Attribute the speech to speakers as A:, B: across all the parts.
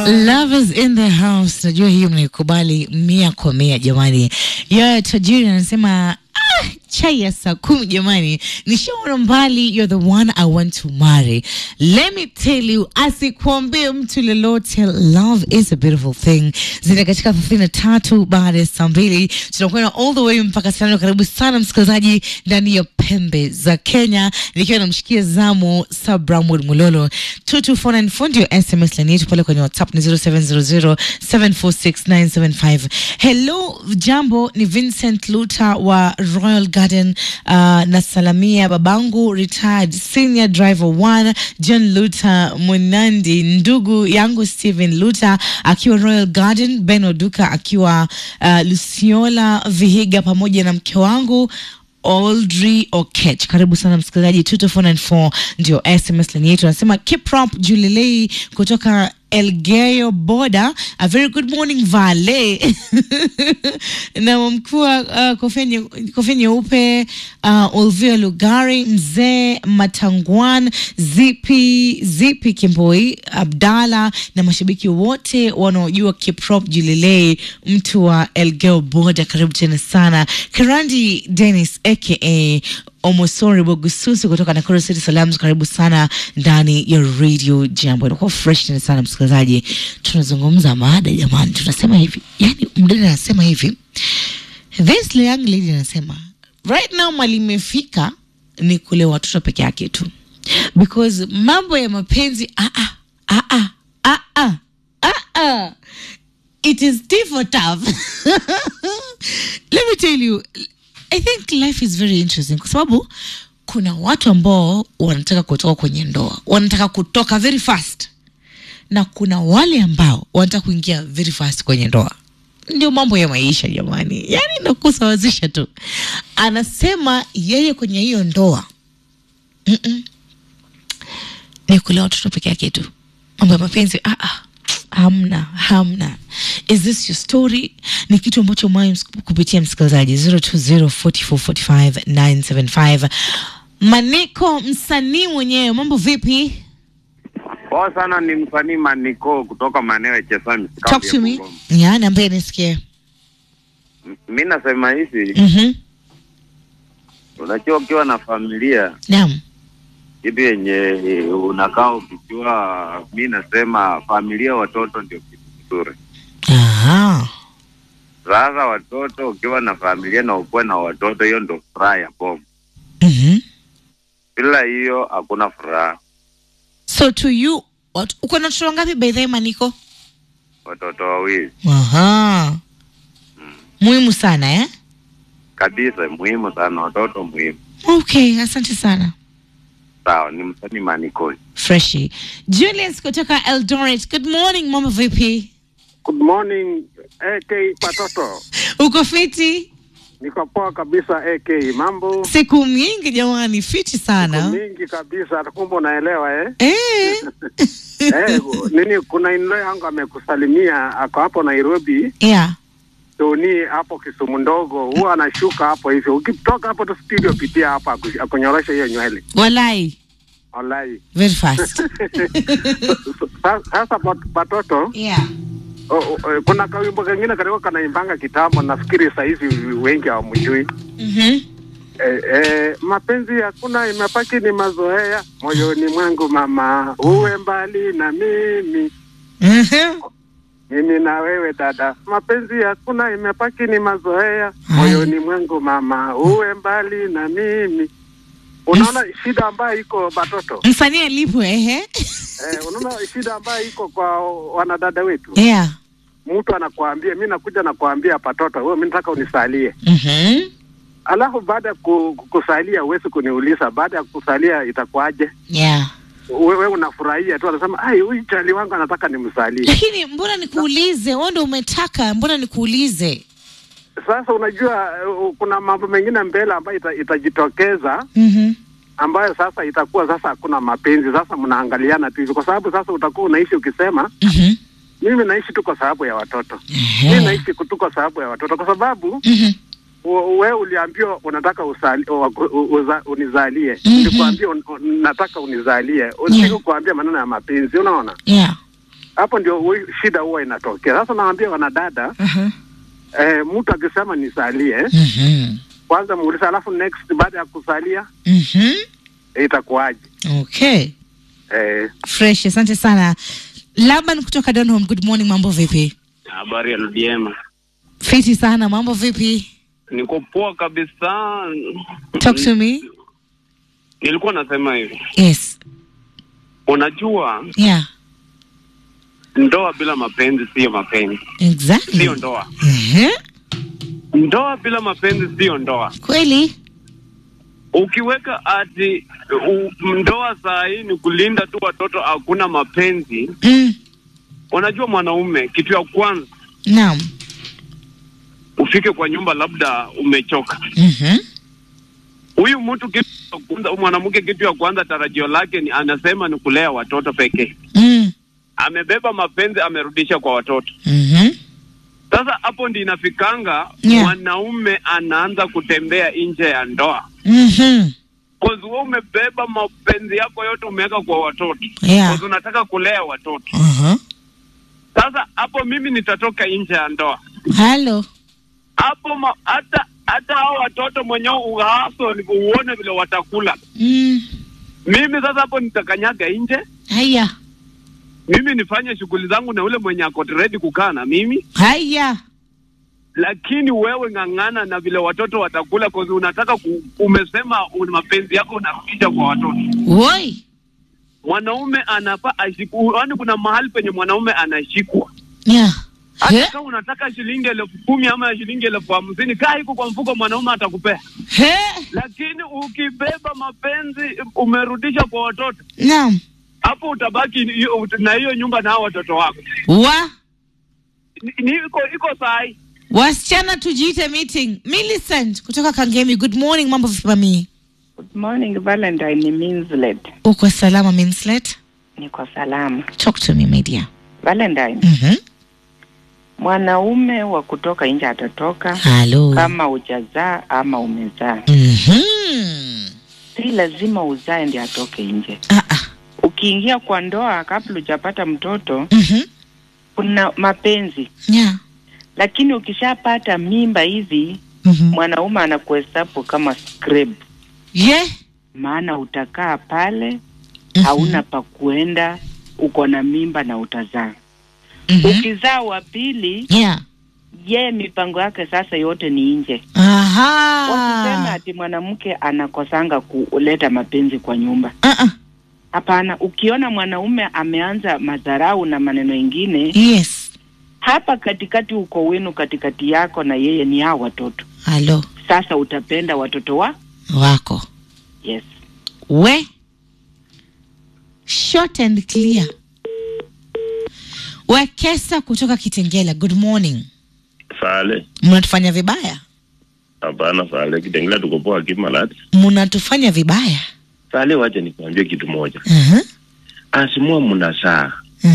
A: Lovers in the house, najua hiyo mnaikubali mia kwa mia jamani. Yo tajiri anasema ah, chai ya saa kumi jamani, nishaona mbali, you're the one I want to marry. Let me tell you, asikuambie mtu lolote, love is a beautiful thing. Zina katika thelathini na tatu baada ya saa mbili tunakwenda all the way mpaka saa nane. Karibu sana msikilizaji ndani ya pembe za Kenya, nikiwa namshikia zamu Sabramwood Mulolo 22494 ndio SMS line yetu pale kwenye WhatsApp ni 0700746975. Hello, jambo, ni Vincent Luta wa Royal Garden uh, na salamia babangu retired senior driver 1 John Luta Munandi, ndugu yangu Steven Luta akiwa Royal Garden, Ben Oduka akiwa uh, Luciola Vihiga pamoja na mke wangu Audrey Okech. Karibu sana msikilizaji, 22494 ndio SMS line yetu. Anasema Kiprop Julilei kutoka Elgeyo Boda, a very good morning Vale na mkuu wa uh, kofia nye- kofia nyeupe uh, Olvia Lugari, mzee Matangwan, Zipi Zipi Kimboi, Abdala na mashabiki wote wanaojua Kiprop Julilei, mtu wa Elgeyo Boda, karibu tena sana. Kirandi Dennis aka Omosori Bogususi kutoka Nakuru City Salams, karibu sana ndani ya Radio Jambo. Inakuwa fresh tena sana msikilizaji, tunazungumza mada jamani, tunasema hivi, yani mdada anasema hivi, this young lady anasema right now mali imefika ni kule watoto peke yake tu, because mambo ya mapenzi ah ah ah ah ah ah ah ah it is tea for tough. Let me tell you, I think life is very interesting kwa sababu kuna watu ambao wanataka kutoka kwenye ndoa, wanataka kutoka very fast, na kuna wale ambao wanataka kuingia very fast kwenye ndoa. Ndio mambo ya maisha jamani, yani nakusawazisha tu. Anasema yeye kwenye hiyo ndoa Mm-mm. ni kulea watoto peke yake tu, mambo ya mapenzi ah, ah. Hamna, hamna. Is this your story? Ni kitu ambacho umewahi kupitia msikilizaji 0244459975. Maniko, msanii mwenyewe, mambo vipi?
B: Poa sana, ni msanii Maniko kutoka maeneo ya Chesami.
A: Talk to me. Ya, niambie nisikie.
B: Mi nasema hivi,
A: Mhm.
B: unajua ukiwa na familia
A: Naam.
B: kitu yenye unakaa ukijua, mi nasema familia, watoto ndio kitu kizuri.
A: Aha.
B: Sasa watoto, ukiwa na familia na ukuwe na watoto, hiyo ndo furaha ya bomu.
A: Mhm.
B: Bila hiyo hakuna furaha.
A: So to you, what, uko na watoto wangapi by the way Maniko?
B: Watoto wawili
A: Aha. Muhimu sana eh?
B: kabisa, muhimu sana, watoto muhimu.
A: Okay, asante sana.
B: Sawa, ni msanii Maniko.
A: Freshi. Julius kutoka Eldoret. Good morning, mama vipi?
C: Good morning AK Patoto,
A: Uko fiti?
C: niko poa kabisa AK. Mambo
A: Siku mingi jamani, fiti
C: Siku
A: sana.
C: mingi kabisa, kumbe unaelewa eh?
A: Eh.
C: eh, nini, kuna inlo yangu amekusalimia, ako hapo Nairobi,
A: yeah.
C: Toni hapo Kisumu ndogo, huwa anashuka hapo hivyo. Ukitoka hapo tu studio, pitia hapo aku- akunyorosha hiyo nywele
A: Walai.
C: walai.
A: Very fast.
C: Sa- Sasa pat- Patoto,
A: yeah.
C: o, o, kuna kawimbo kengine kalikuwa kanaimbanga kitambo, nafikiri sahizi wengi hawamjui.
A: Mhm.
C: Eh, eh, mapenzi hakuna, imepaki ni mazoea moyoni mwangu mama, uwe mbali na mimi,
A: Mhm.
C: mimi na wewe dada, mapenzi hakuna, imepaki ni mazoea moyoni mwangu mama, uwe mbali na mimi. Unaona shida ambayo iko batoto
A: Msanii alipwe ehe.
C: eh, unaona shida ambayo iko kwa wanadada wetu.
A: Yeah.
C: Mtu anakuambia mi nakuja nakuambia patoto, wewe mi nataka unisalie
A: Mhm.
C: alafu baada ya ku- kusalia huwezi kuniuliza baada ya kusalia itakuwaje?
A: Yeah.
C: wewe unafurahia tu, anasema ai, huyu chali wangu anataka nimsalie.
A: Lakini mbona nikuulize? Wewe ndio umetaka, mbona nikuulize?
C: Sasa unajua uh, kuna mambo mengine mbele ambayo ita, itajitokeza
A: Mhm.
C: ambayo sasa itakuwa sasa hakuna mapenzi, sasa mnaangaliana tu hivi, kwa sababu sasa utakuwa unaishi ukisema
A: Mhm.
C: mimi naishi tu kwa sababu ya watoto, mimi
A: Ehe.
C: naishi tu kwa sababu ya watoto, kwa sababu
A: Mhm.
C: u- wewe uliambiwa unataka usali, u, u, uza, unizalie
A: Mhm.
C: nilikwambia un, un, nataka unizalie, usitaki kuambia maneno ya mapenzi, unaona
A: Yeah.
C: hapo ndio hui- shida huwa inatokea. Sasa naambia wanadada
A: Aha.
C: eh, mtu akisema nisalie
A: Mhm.
C: kwanza muulize, alafu next baada ya kusalia
A: Mhm.
C: itakuwaje?
A: Okay.
C: Eh,
A: Fresh, asante sana. Laban kutoka Donholm, good morning, mambo vipi?
D: Habari ya Ludiema,
A: Fiti sana, mambo vipi?
D: niko poa kabisa.
A: Talk to me.
D: Nilikuwa nasema hivi,
A: Yes.
D: unajua
A: Yeah.
D: ndoa bila mapenzi siyo mapenzi,
A: Exactly.
D: siyo ndoa.
A: Mhm.
D: Ndoa bila mapenzi siyo ndoa.
A: Kweli?
D: Ukiweka ati u, ndoa saa hii ni kulinda tu watoto, hakuna mapenzi.
A: Mm.
D: Unajua mwanaume, kitu ya kwanza
A: Naam.
D: ufike kwa nyumba, labda umechoka.
A: Mhm.
D: Huyu mtu kitu ya kwanza, mwanamke kitu ya kwanza, tarajio lake ni anasema ni kulea watoto pekee.
A: Mm.
D: Amebeba mapenzi, amerudisha kwa watoto.
A: Mhm.
D: Sasa hapo ndi inafikanga
A: Yeah.
D: mwanaume anaanza kutembea nje ya ndoa,
A: Mhm.
D: cause wewe umebeba mapenzi yako yote umeweka kwa watoto,
A: Yeah.
D: cause unataka kulea watoto.
A: Aha.
D: Sasa hapo mimi nitatoka nje ya ndoa
A: Halo.
D: hapo, ma- hata hata hao watoto mwenyewe uhaso ni uone vile watakula.
A: Mm.
D: Mimi sasa hapo nitakanyaga nje,
A: Haya.
D: mimi nifanye shughuli zangu na ule mwenye ako ready kukaa na mimi,
A: Haya.
D: lakini wewe ng'ang'ana na vile watoto watakula, cause unataka ku, umesema una mapenzi yako unarudisha kwa watoto.
A: Woi.
D: Mwanaume anafaa ashikwe, yaani kuna mahali penye mwanaume anashikwa.
A: Yeah.
D: Hata
A: He?
D: kama unataka shilingi elfu kumi ama shilingi elfu hamsini kaa iko kwa mfuko, mwanaume atakupea.
A: He?
D: Lakini ukibeba mapenzi umerudisha kwa watoto,
A: Naam.
D: hapo utabaki hiyo- na hiyo nyumba na hao watoto wako.
A: Wa
D: Ni- ni iko iko sahi.
A: wasichana tujiite meeting. Millicent kutoka Kangemi, good morning, mambo vipi mami?
E: Good morning Valentine ni Minslet.
A: Uko salama Minslet?
E: Niko salama.
A: Talk to me my dear.
E: Valentine,
A: Mhm.
E: mwanaume wa kutoka nje atatoka
A: Halo.
E: kama hujazaa ama umezaa.
A: Mhm.
E: Si lazima uzae ndi atoke nje.
A: Ah ah.
E: Ukiingia kwa ndoa kabla hujapata mtoto,
A: Mhm.
E: kuna mapenzi,
A: Yeah.
E: lakini ukishapata mimba hivi,
A: Mhm.
E: mwanaume anakuhesabu kama scrap,
A: Yeah.
E: maana utakaa pale
A: Mhm.
E: hauna pa kuenda, uko na mimba na utazaa.
A: Mhm.
E: Ukizaa wa pili,
A: Yeah.
E: yeye mipango yake sasa yote ni nje. Wasisema
A: Aha.
E: ati mwanamke anakosanga kuleta mapenzi kwa nyumba.
A: Ah ah.
E: Hapana, ukiona mwanaume ameanza madharau na maneno ingine
A: Yes.
E: hapa katikati, uko wenu katikati yako na yeye ni hao watoto.
A: Halo.
E: Sasa utapenda watoto wa
A: Wako.
E: yes.
A: We. Short and clear. Wekesa kutoka Kitengela, good morning.
F: Fale.
A: Mnatufanya vibaya,
F: Hapana Fale, Kitengela tuko poa Kimalati.
A: mnatufanya vibaya.
F: Fale, wacha nikwambie kitu moja.
A: uh
F: Asimua mnasaa.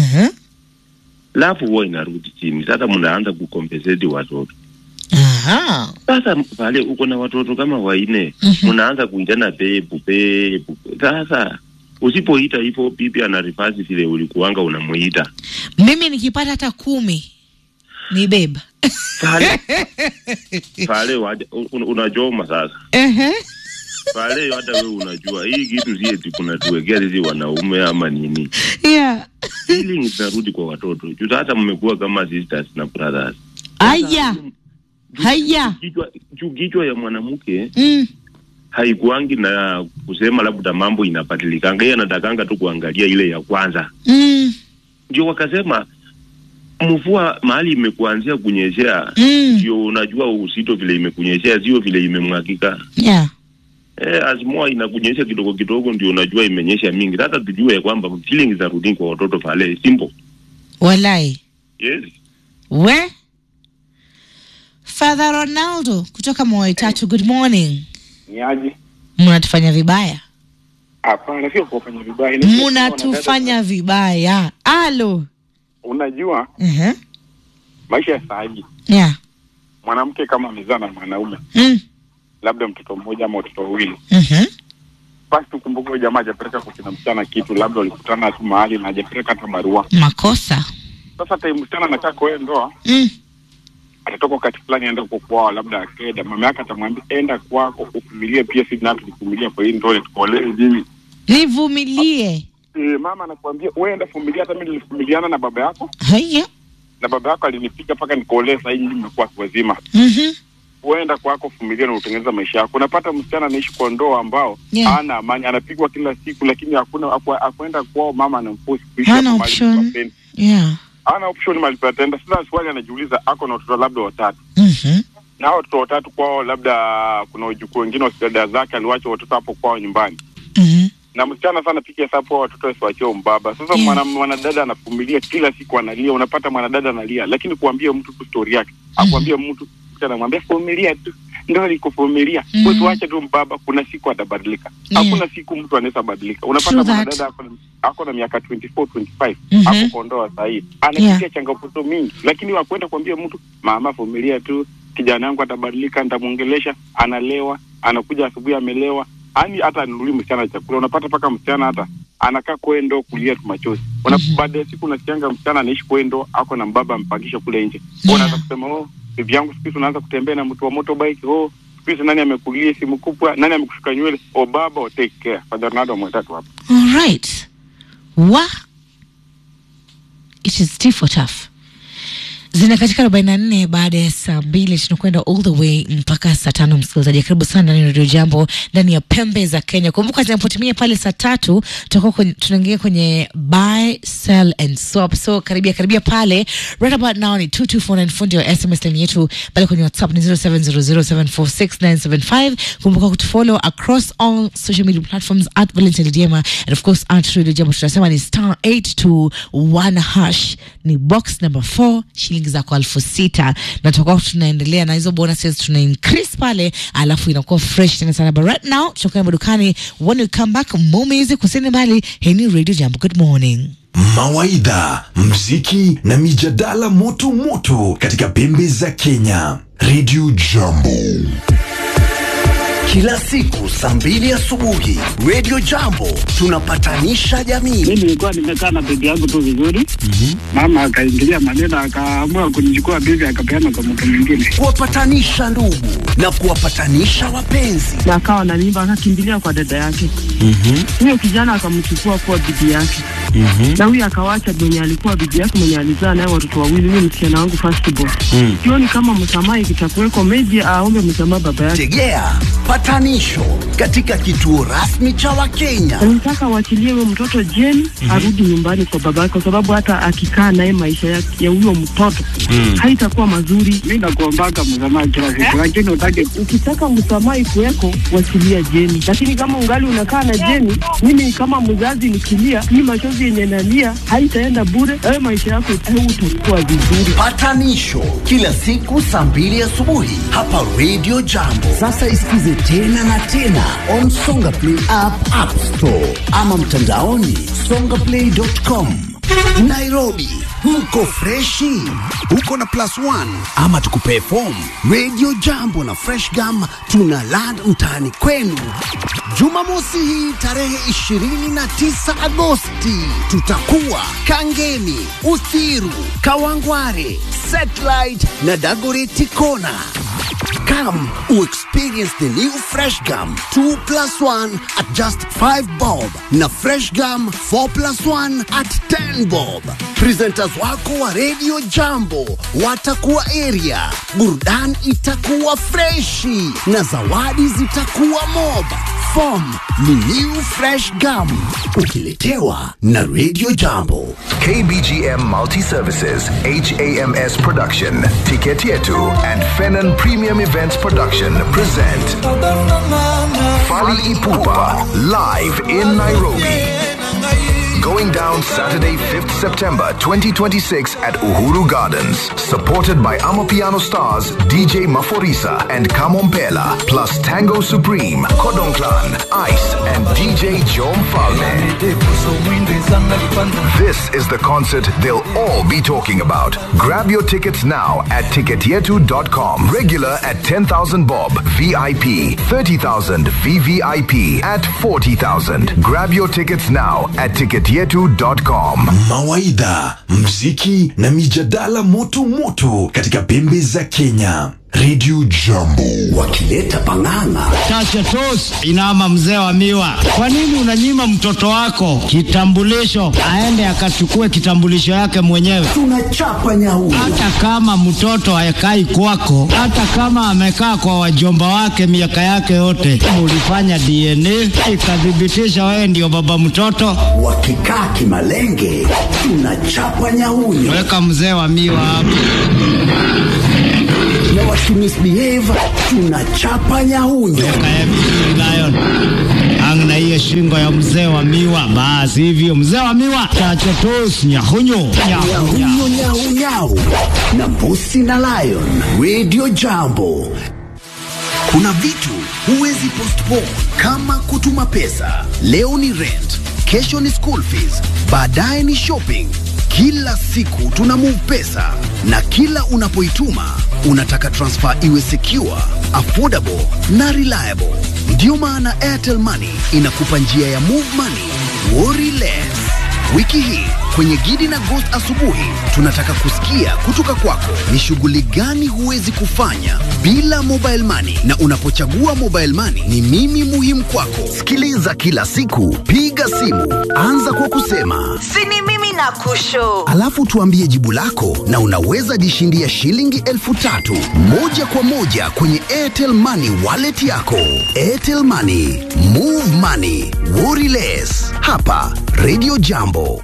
F: Lafu huwa inarudi chini. Sasa mnaanza kukompenseti watoto.
A: Aha.
F: Sasa Fale, uko na watoto kama waine.
A: Mhm.
F: Mnaanza kuitana pepu pepu. Sasa usipoita hivyo bibi anarifasi vile ulikuanga unamuita.
A: Mimi nikipata hata kumi ni beba.
F: Fale. Fale, waja, un, unachoma sasa.
A: uh
F: Fale, hata wewe unajua hii kitu si eti kunatuwekea sisi wanaume ama nini.
A: Yeah.
F: feelings zinarudi kwa watoto juu hata mmekuwa kama sisters na brothers
A: Aya. Haya.
F: kichwa juu kichwa ya mwanamke
A: Mm.
F: haikuangi na kusema labda mambo inabadilikanga yeye anatakanga tu kuangalia ile ya kwanza
A: Mm.
F: ndio wakasema mvua mahali imekuanzia kunyeshea
A: Mm.
F: ndio unajua usito vile imekunyeshea sio vile imemwagika
A: Yeah.
F: eh, azimua inakunyesha kidogo kidogo ndio unajua imenyesha mingi sasa tujue kwamba feelings zinarudi kwa watoto pale simple
A: Walai.
F: yes
A: We. Father Ronaldo kutoka Moyo Tatu, good morning.
G: ni aje?
A: Mnatufanya vibaya.
G: Hapana, sio kufanya vibaya. Ni sio
A: Mnatufanya vibaya. Alo.
G: Unajua
A: Uh-huh.
G: maisha ya saa hii,
A: Yeah.
G: mwanamke kama amezaa na mwanaume
A: Mm.
G: labda mtoto mmoja ama watoto wawili,
A: Mhm.
G: basi tukumbuke huyo jamaa hajapeleka kwa kina msichana kitu, labda walikutana tu mahali na hajapeleka hata barua.
A: makosa
G: Sasa time msichana anakaa kwa hiyo ndoa,
A: mm.
G: atatoka wakati fulani aenda huko kwao, labda akenda, mama yake atamwambia enda kwako uvumilie, pia sisi nao tulivumilia kwa hii ndoa tukuolee hivi.
A: nivumilie
G: E, mama anakuambia wewe enda vumilia, hata mimi nilivumiliana na baba yako
A: haya
G: na baba yako alinipiga mpaka nikuolee, sasa hivi nimekuwa watu wazima.
A: Mhm.
G: Uenda kwako vumilia na utengeneza maisha yako. Unapata msichana anaishi kwa ndoa ambao
A: Yeah.
G: hana amani, anapigwa kila siku, lakini hakuna aku- akuenda kwao, mama anamforce kuishi
A: Hana
G: hapo mahali
A: option.
G: hapendi.
A: yeah
G: hana option mahali patenda. Sasa swali anajiuliza, ako na watoto labda watatu,
A: Mhm.
G: na hao watoto watatu kwao, labda kuna wajukuu wengine wa dada zake, aliwacha watoto hapo kwao nyumbani
A: Mhm.
G: na msichana sana piga hesabu hao watoto wasiwachie mbaba. Sasa
A: Yeah.
G: mwana mwanadada anavumilia kila siku analia, unapata mwanadada analia, lakini kuambia mtu tu story yake, akwambia mtu msichana anamwambia vumilia tu, ndio likuvumilia
A: Mhm.
G: mm. tuache tu mbaba, kuna siku atabadilika.
A: Yeah.
G: Hakuna siku mtu anaweza badilika. Unapata
A: True that.
G: mwanadada ako na- ako na miaka 24 25
A: Mhm.
G: ako kwa ndoa saa hii anapitia
A: Yeah.
G: changamoto mingi, lakini wakwenda kuambia mtu mama, vumilia tu, kijana yangu atabadilika, nitamwongelesha. Analewa, anakuja asubuhi amelewa, yani hata anunuli msichana chakula. Unapata mpaka msichana hata anakaa kwendo kulia tu machozi. Una
A: Mhm.
G: baada ya siku unasikianga msichana anaishi kwendo, ako na mbaba ampangisha kule nje.
A: Yeah.
G: Unaanza kusema oh, bibi yangu siku hizi unaanza kutembea na mtu wa motorbike. Oh, siku hizi nani amekulia simu kubwa, nani amekushuka nywele? Oh baba, oh, take care. Father Ronaldo mwetatu hapa.
A: all right wa it is tea for tough zina katika arobaini na nne baada ya saa mbili tunakwenda all the way mpaka saa tano msikilizaji karibu sana ndani ya redio jambo ndani ya pembe za kenya kumbuka zinapotimia pale saa tatu tutakuwa kwenye- tunaingia kwenye buy sell and swap so karibia karibia pale right about now ni 2249 fundi wa sms line yetu pale kwenye whatsapp ni 0700746975 kumbuka kutufollow across all social media platforms at valentine diema and of course at radio jambo tunasema ni star 821 hash ni box number 4 shilingi zako elfu sita na tutakuwa tunaendelea na hizo bonuses tuna increase pale alafu inakuwa fresh tena sana but right now tutakuwa madukani when we come back more music kusini mbali heni radio jambo good morning
H: mawaidha, mziki na mijadala moto moto katika pembe za Kenya. Radio Jambo.
I: Kila siku saa mbili asubuhi Radio Jambo tunapatanisha jamii.
C: mi nilikuwa nimekaa na bibi yangu tu vizuri mama akaingilia maneno akaamua kunichukua bibi akapeana kwa mtu mwingine
I: Kuwapatanisha ndugu na kuwapatanisha wapenzi.
E: na akawa na mimba akakimbilia kwa dada yake huyo kijana akamchukua kuwa bibi yake na huyo akawacha mwenye alikuwa bibi yake mwenye alizaa naye watoto wawili huyo msichana wangu firstborn sioni kama msamaha ikitakuweko meji aombe msamaha baba yake
I: Tegea patanisho katika kituo rasmi cha Wakenya.
E: nataka waachilie huyo mtoto jeni arudi nyumbani kwa baba yake kwa sababu hata akikaa naye maisha ya ya huyo mtoto haitakuwa mazuri
C: mi nakuombaka msamaha kila siku lakini utake
E: ukitaka msamaha ikuweko wachilia jeni lakini kama ungali unakaa na jeni mimi kama mzazi nikilia hii machozi yenye nalia haitaenda bure ayo maisha yako utakuwa vizuri
I: Patanisho kila siku saa mbili asubuhi hapa Radio Jambo. Sasa isikize tena na tena on Songa Play app, App Store ama mtandaoni songaplay.com. Nairobi mko freshi, uko na plus one ama tukupee form. Radio Jambo na Fresh Gum tuna land mtaani kwenu. Jumamosi hii tarehe 29 Agosti tutakuwa Kangemi, Uthiru, Kawangware, Satellite na Dagoreti Kona. Come experience the new Fresh Gum 2 plus 1 at just 5 bob na Fresh Gum 4 plus 1 at 10 bob. Presenters wako wa Radio Jambo watakuwa area, burudani itakuwa freshi na zawadi zitakuwa mob. Form ni new Fresh Gum ukiletewa na Radio Jambo.
J: KBGM Multi Services, HAMS Production, Ticket Yetu, and Fenon Premium Events Production present Fali Ipupa live in Nairobi. Going down Saturday, 5th September 2026 at Uhuru Gardens. Supported by Amapiano stars DJ Maforisa and Kamompela, plus Tango Supreme, Kodong Clan, Ice, and DJ Jom Falme. This is the concert they'll all be talking about. Grab your tickets now at ticketyetu.com. Regular at 10,000 bob, VIP 30,000, VVIP at 40,000. Grab your tickets now at ticketyetu.com.
H: Mawaidha, mziki na mijadala moto moto katika pembe za Kenya. Radio Jambo
I: wakileta pang'ang'a.
K: Chacha tos inama mzee wa miwa, kwa nini unanyima mtoto wako kitambulisho aende akachukue kitambulisho yake mwenyewe?
I: Tunachapa nyau.
K: Hata kama mtoto hayakai kwako, hata kama amekaa kwa wajomba wake miaka yake yote, mulifanya DNA ikathibitisha wewe ndio baba mtoto.
I: Wakikaa kimalenge, tunachapa nyauyo.
K: Weka mzee wa miwa hapo.
I: Na wakimisbehave, tunachapa nyauyo.
K: Kaya vizuri Lion. Ang na hiyo shingo ya mzee wa miwa, basi hivyo mzee wa miwa, chacha tos nyahunyo nyahunya.
I: Nyau nyau nyau na mbusi na lion. Radio Jambo. Kuna vitu huwezi postpone kama kutuma pesa. Leo ni rent, kesho ni school fees, baadaye ni shopping. Kila siku tuna move pesa na kila unapoituma unataka transfer iwe secure, affordable na reliable. Ndiyo maana Airtel Money inakupa njia ya move money, worry less. Wiki hii kwenye Gidi na Ghost asubuhi tunataka kusikia kutoka kwako ni shughuli gani huwezi kufanya bila mobile money, na unapochagua mobile money ni mimi muhimu kwako. Sikiliza kila siku, piga simu, anza kwa kusema
L: sini mimi na kusho
I: alafu tuambie jibu lako, na unaweza jishindia shilingi elfu tatu moja kwa moja kwenye Airtel Money wallet yako. Airtel Money, move money, worry less. Hapa Radio Jambo.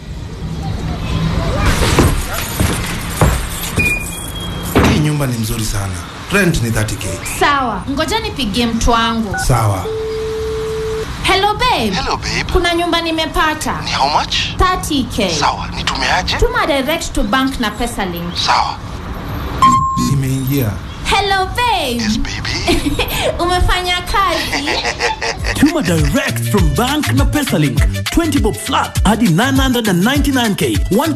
M: Hii nyumba ni mzuri sana. Rent ni 30k.
N: Sawa, ngoja nipigie mtu wangu.
M: Sawa.
N: Hello babe.
O: Hello babe.
N: Kuna nyumba nimepata.
O: Ni how much?
N: 30k.
O: Sawa, nitumeaje?
N: Tuma direct to bank na pesa link.
O: Sawa.
M: Imeingia.
N: Hello babe.
O: Yes baby.
N: Umefanya kazi.
P: Tuma direct from bank na PesaLink. 20 bob flat hadi 999k. 1